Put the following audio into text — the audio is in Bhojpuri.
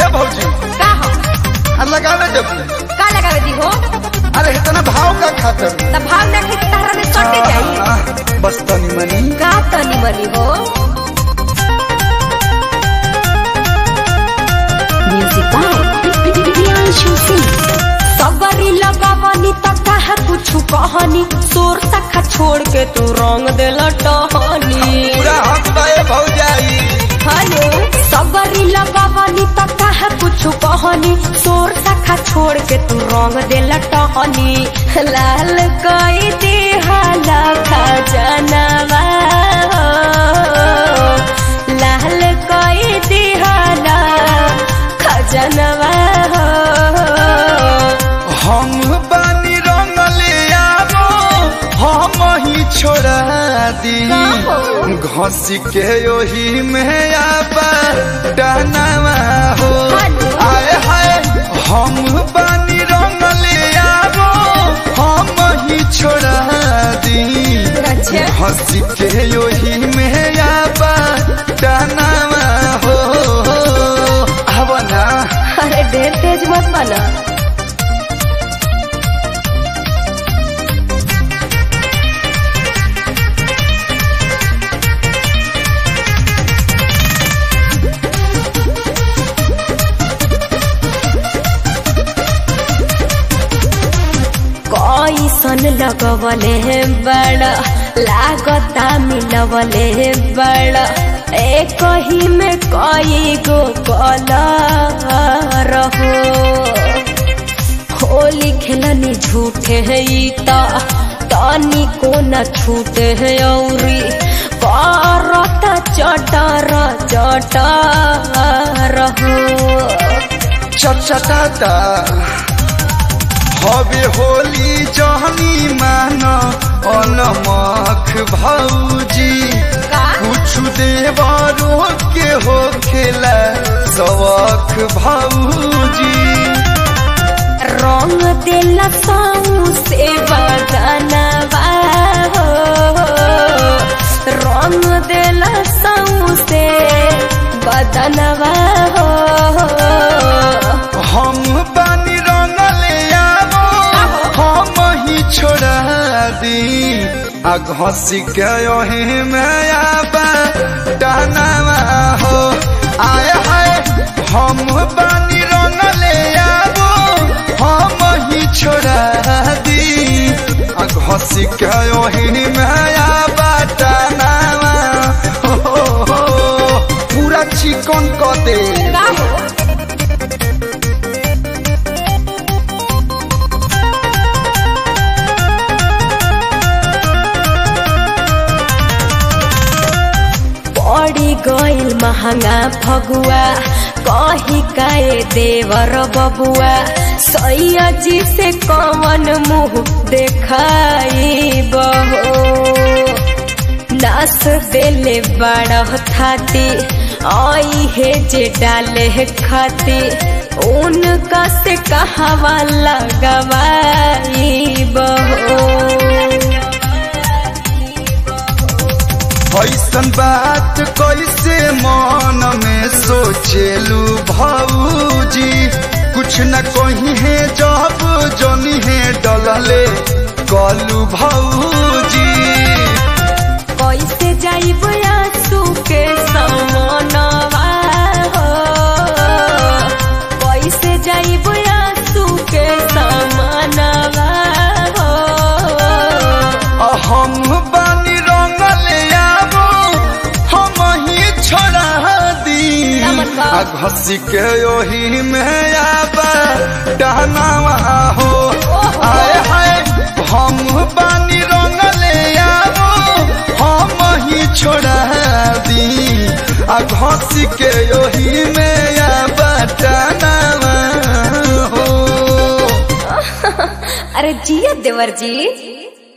भौजी का हो आ लगावे जब का लगावे दी हो अरे इतना भाव का खातर त भाव ना खे तहरा में सटे जाई आह, बस तनी मनी का तनी मनी हो Music by Priyanshu Singh. सगरी लगावनी त काहे कुछु कहनी सोर सखा छोड़ के तू रंग देला टहनी पूरा हक बाए भौजाई हेलो सगरी लगावनी त काहे कुछु कहनी सोर सखा छोड़ के तू रंग देला टहनी लाल कई दे हाला खजनवा हो। लाल कई दे हाला खजनवा हो। हम बानी रंगले आवो हम ही छोड़ा दी घसी के ओही में आबा डहनावा हो आए हाय हम बानी रंगले आवो हम ही छोड़ा दी अच्छा। हंसी के ओही में आबा डहनावा हो अब ना अरे ढेर तेज मत बना कैसन लगवले हे बड़ा लागता मिलवले बड़ा एक ही में कई गो कलर हो होली खेलनी झूठे है ई ता तानी को न छूटे है औरी करता चटर चटर हो चटचटाता हवे होली जहनी मान अनमख भौजी का? कुछ देवरो के हो खेला सवख भौजी रंग देला साऊ से बदनवा हो रंग देला साऊ से बदनवा हो हम बानी रंगले आवो हम ही छोड़ा दी आ घसी के ओही में आबा डहनावा हो आए हाय हम बानी रंगले आवो हम ही छोड़ा दी आ घसी के ओही में आबा डहनावा हो, हो, हो पूरा चिकन क दे का हो पड़ी गइल महंगा फगुआ कही काए देवर बबुआ सैया जी से कवन मुंह देखाई बहो नास देले बड़ा थाती आई है जे डाले है खाती उनका से कहवा लगवाई बहो ऐसन बात कैसे मन में सोचेलू भौजी कुछ न कही है जब जनी है डलले कलू भौजी कैसे जाइब आंसू के समनवा हो कैसे जाइब आंसू के समनवा हो आ हम बानी रंगले आवो हम ही छोड़ा दी नमन बा। आ घसी के ओही में आबा डहनावा हो आए हाय हम बानी रंगले आवो हम ही छोड़ा दी आ घसी के ओही में आबा डहनावा हो अरे जिया देवर जी